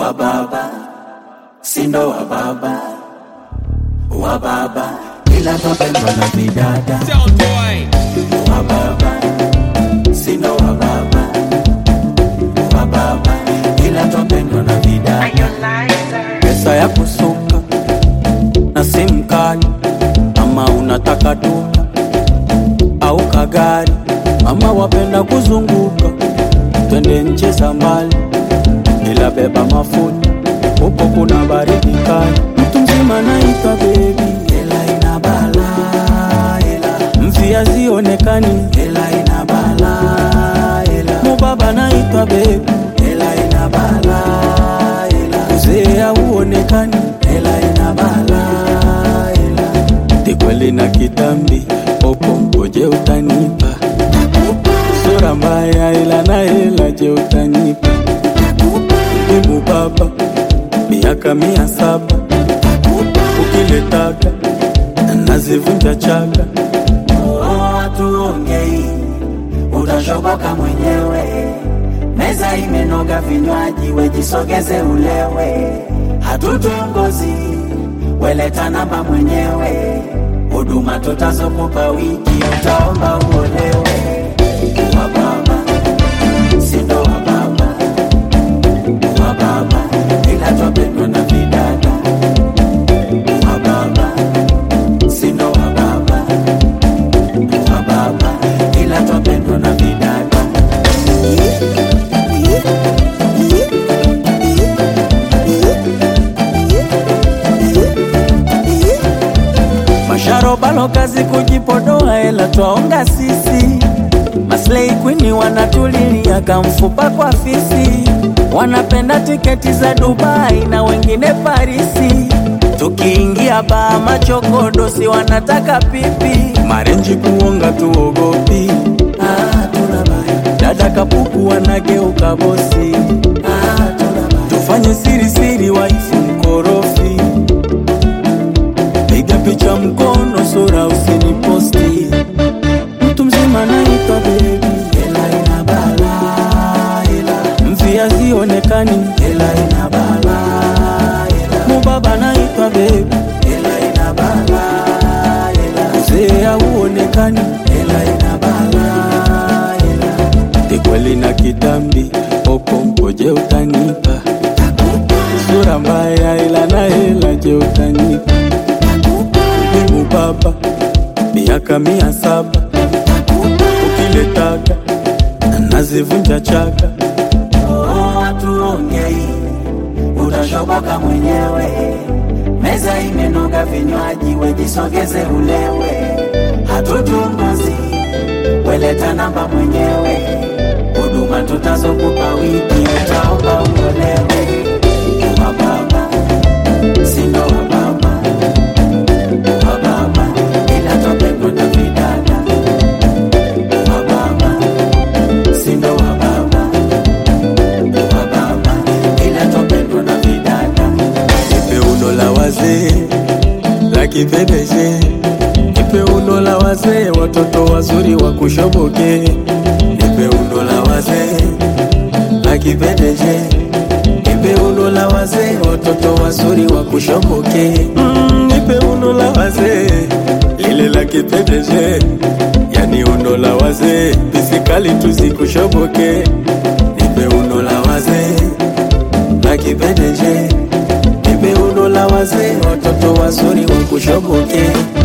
wa baba sindo wa baba wa baba ila twapendwa na vidada Sound boy. wa baba sindo wa baba wa baba ila twapendwa na vidada pesa ya kusuka na simu kali ama unataka duka au kagari ama wapenda kuzunguka twende nchi za mbali ila beba mafuta huko kuna baridi kali mtu mzima naitwa bebi ela ina bala ela mvia zionekani ela ina bala ela mubaba naitwa bebi ela ina bala ela uzee hauonekani ela ina bala ela tikweli na kitambi popo ngoje utanipa sura mbaya ila na hela je utanipa Ibu baba miaka mia saba ukiletaka nazivunja chaka tuongei utashoboka mwenyewe meza imenoga vinywaji wejisogeze ulewe hatutongozi weleta namba mwenyewe huduma tutazokupa wiki utaomba uolewe wa baba sindo wa baba wa baba ila twapendwa na vidada wa baba sindo wa baba wa baba ila twapendwa na vidada masharobalo kazi kujipodoa ela twaonga sisi maslei kwini wanatulilia kamfupa kwa fisi wanapenda tiketi za dubai na wengine parisi tukiingia baa machokodosi wanataka pipi marenji kuonga tuogopi ah, tunabaya. dada kapuku wanageuka bosi ah, tunabaya. tufanye siri siri waifu mkorofi piga picha mkono sura usiniposti mtu mzima naitwa bebi ela ina bala ela mvia zionekani ela ina bala ela mubaba naitwa bebi ela ina bala ela uzee hauonekani ela ina bala ela tikweli na kitambi popo ngoje utanipa sura mbaya ila na hela je utanipa Mungu Baba, miaka mia saba ukiletaka nazivunja chaka. Tuongei, utashoboka mwenyewe. Meza imenoga vinywaji, wejisogeze ulewe. Hatutunguzi, weleta namba mwenyewe. Huduma tutazokupa wiki, utaomba uolewe. Wa baba, sindo wa baba wa baba ila twapendwa na vidada wa baba sindo wa baba wa baba ila twapendwa na vidada nipe uno la wazee la kipepeje nipe uno la wazee watoto wazuri wa kushoboke nipe uno la wazee la kipepeje nipe uno la wazee watoto wazuri wa kushoboke mm, nipe uno la wazee lile la kipepeje yani uno la wazee pisikali tusikushoboke nipe uno la wazee la kipepeje nipe uno la wazee watoto wazuri wa kushoboke